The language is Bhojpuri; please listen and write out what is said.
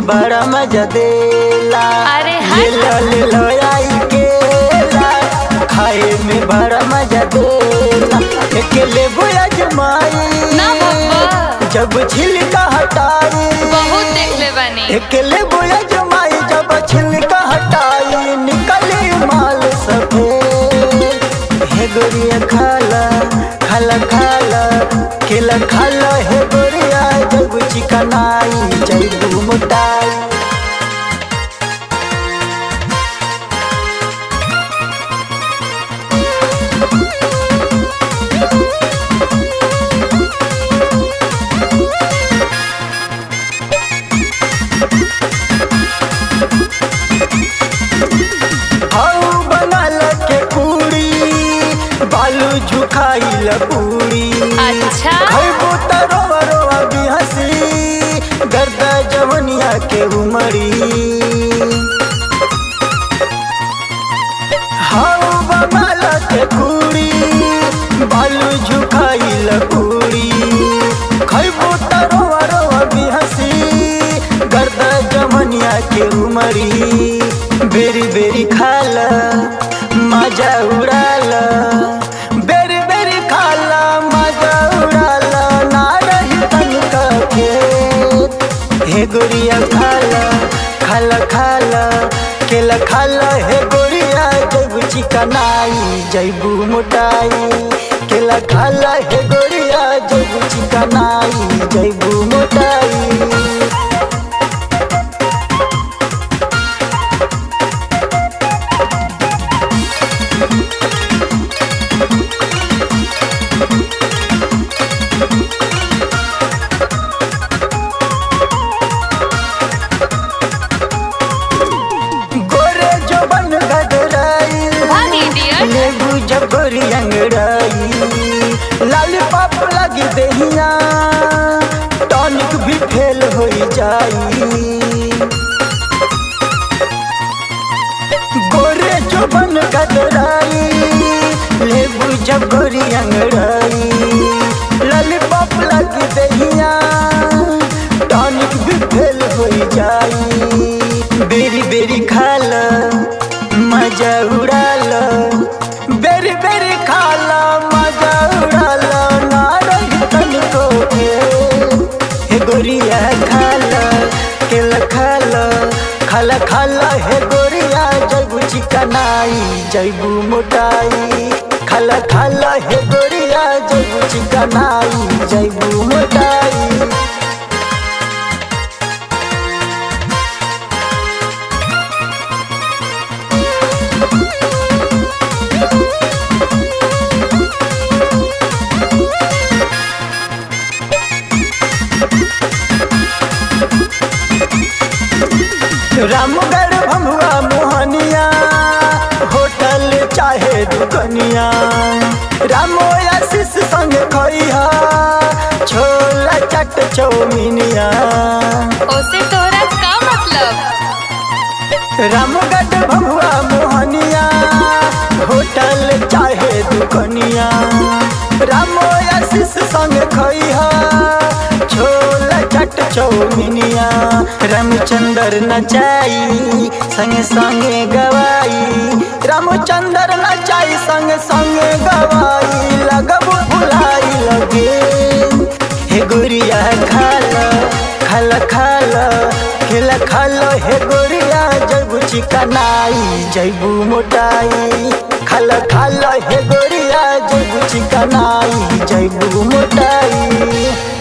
में बड़ा मजा देला अरे ये हट। लो ले लो आई केला खाए में बड़ा मजा देला अकेले बुया जमाई ना बाबा जब छिलका हटाई बहुत देख ले बानी अकेले बुया जमाई जब छिलका हटाई निकले माल सफेद हे गोरिया खाला खाला खाला केला खाला हे गोरिया जब चिकनाई जब मोटाई हाउ बनल के पूरी बालू झुकाइल पूरी अच्छा खैबो त रोवा रोवा भी हंसी गर्द जवनिया के उमरी हाउ बनल के पूरी बालू झुकाइल पूरी खैबो त रोवा रोवा भी हंसी गर्द जवनिया के उमरी बेरी बेरी खाला मजा उड़ाला बेरी बेरी खाला मजा उड़ाला ना रही तनिका खेत हे गोरिया खाला खाला खाला केला खाला हे गोरिया जैबू चिकनाई जैबू मोटाई केला खाला हे गोरिया जैबू चिकनाई जैबू मोटाई गोरे जो बन गदराई भाग इडियट लेबू जब गोरी अंगड़ाई लाल पाप लगी दहिया टॉनिक भी फेल हो जाई गोरे जो बन गदराई लेबू जब गोरी अंगड़ाई लाल पाप लगी दहिया टॉनिक भी फेल हो जाई बेरी बेरी खाला मजा उड़ाला बेरी बेरी खाला मजा उड़ाला ना रही तनिको हे गोरिया खाला केला खाला खाला खाला हे गोरिया जैबू चिकनाई जैबू मोटाई खाला खाला हे गोरिया जैबू चिकनाई जैबू मोटाई रामगढ़ भमुआ मोहनिया होटल चाहे दुकनिया रामो आशीष संग खइहा छोला चट चौमिनिया ओसे तोहरा का मतलब रामगढ़ भमुआ मोहनिया होटल चाहे दुकनिया रामो आशीष संग खइहा छोला चट चौमिनिया रामचंद्र नचाई संगे संगे गवाई रामचंद्र नचाई संगे संगे गवाई लगब भुलाई लगे हे गोरिया खाला खाला खाला खेला खाला हे गोरिया जैबू चिकनाई जैबू मोटाई खाला खाला हे गोरिया जैबू चिकनाई जैबू मोटाई